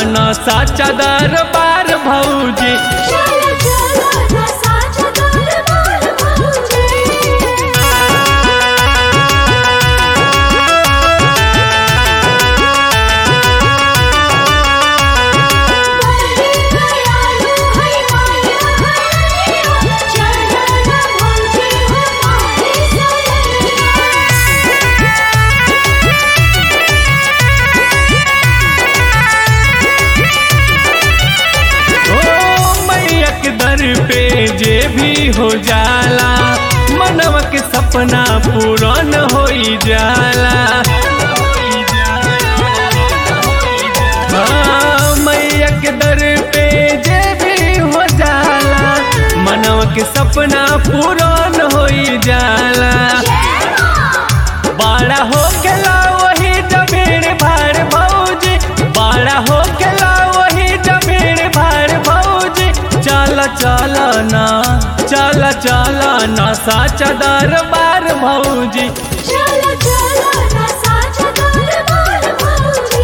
न साचा दरबार भौजी चला चला ना साचा दरबार भौजी दयालु है माया हरिया चरण भौजी हमारी सैया ओ मैया के दर पे जे भी हो जाला मनवा के सपना पूरन हो जाला हाँ, मैया के दर पे जे भी हो जाला मनवा के सपना पूरन हो जाला बड़ा हो गेला वही जमीन भार भौजी बड़ा हो गेला वही जमीन भार भौजी चल चल ना चल चल ना साचा दरबार भौजी चला चला ना साचा दरबार भौजी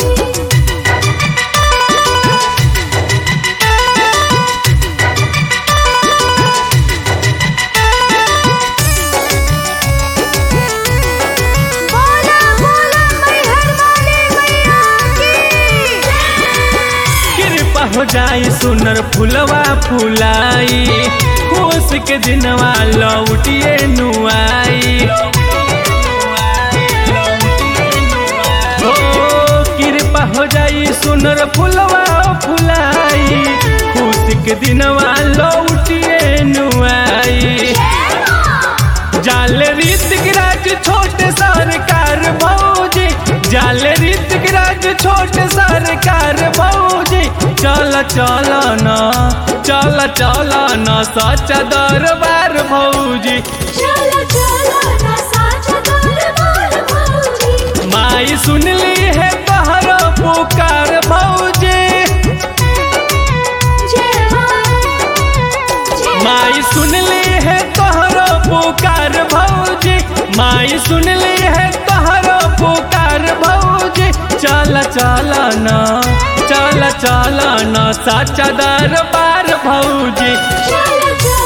बोला बोला मैहर वाले मैया की कृपा हो जाई सुनर फुलवा फुलाई खुश के दिनवा लौटिए नुआई ओ कृपा हो जाई सुनर फुलवा फुलाई खुश के दिनवा लौटिए नुआई जाल रीतिक राज छोटे सरकार भौजी जाल रीतिक राज छोटे सरकार भौजी चल चल न चल चल न सच दरबार भौजी चला चला ना साचा दरबार भौजी माई सुनली है तोहर पुकार भौजी जय मां जय माई सुनली है तोहर पुकार भौजी माई सुनली है तोहर पुकार भौजी चल चल न चल चल न सच दरबार भौजी चला चला